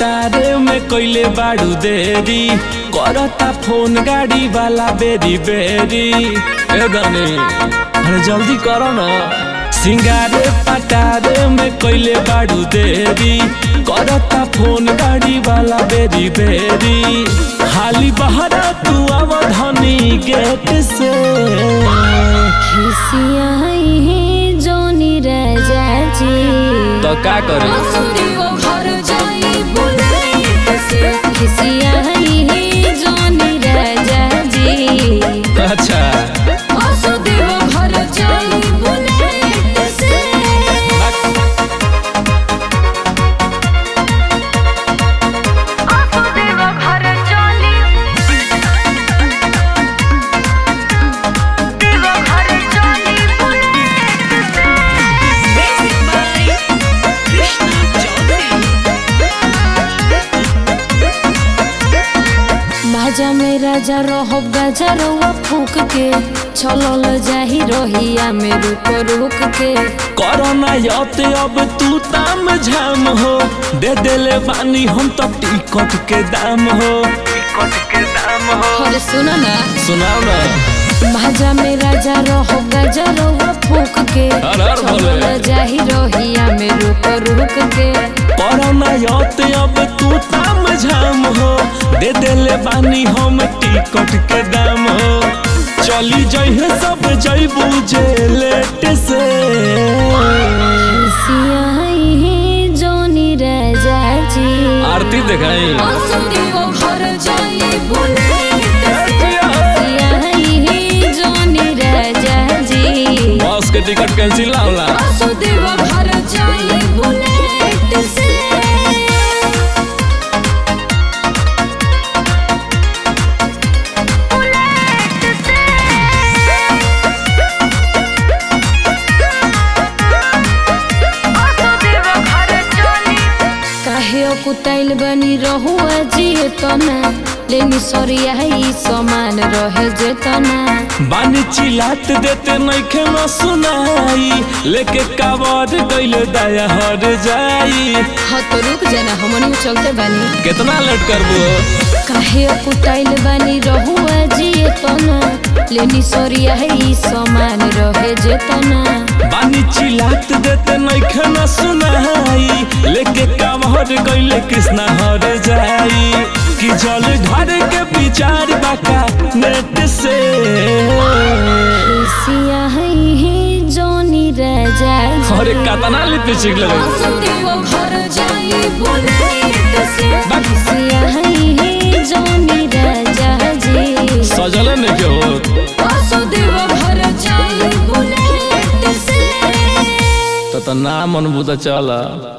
पटारे में कोइले बाड़ू देरी करता फोन गाड़ी वाला बेरी बेरी ए गाने अरे जल्दी करो ना सिंगारे पटारे में कोइले बाड़ू देरी करता फोन गाड़ी वाला बेरी बेरी हाली बहरा तू अवधनी गेट से खिसियाई है जोनी राजा जी तो का करे खिसियाई है जोनी राजा जी अच्छा बाजा में राजा रहो गाजा रहुआ फूक के छलल जाही रहिया में रुक रुक के कोरोना यते अब तू ताम झाम हो दे देले बानी हम तो टिकट के दाम हो टिकट के दाम हो अरे सुनो ना सुनाओ ना बाजा में राजा रहो गाजा रहुआ फूक के हर हर बोले। छलल जाही रहिया में रुक रुक के कोरोना यते अब तू ताम झाम हो दे देले बानी हम टिकट के दाम हो चली जइहे सब जइबू जे लेट से खिसियाई है जोनी राजा जी आरती दिखाई खिसियाई है जोनी राजा जी बस के टिकट कैंसिल ना होला काहे कुताइल बनी रहुआ जिए तना लेनी सरिया ई समान रहे जे तना बानी चिलात देते नइखे न सुनाई लेके कावर गइले दया हर जाई हाँ तो रुक जाना हमनी चलते बानी कितना लेट करबो काहे कुटाइल बानी रहुआ जिए तना लेनी सरिया ई समान रहे जे तना बानी चिलात देते नइखे न सुनाई लेके कावर गइले कृष्णा हर जाई कि जल घर के विचार बाका नेट से खिसिया है जोनी राजा जी। अरे कतना लिपस्टिक लगे खिसिया है जोनी राजा जी सजल ने के हो तो तो नाम अनुभूत चला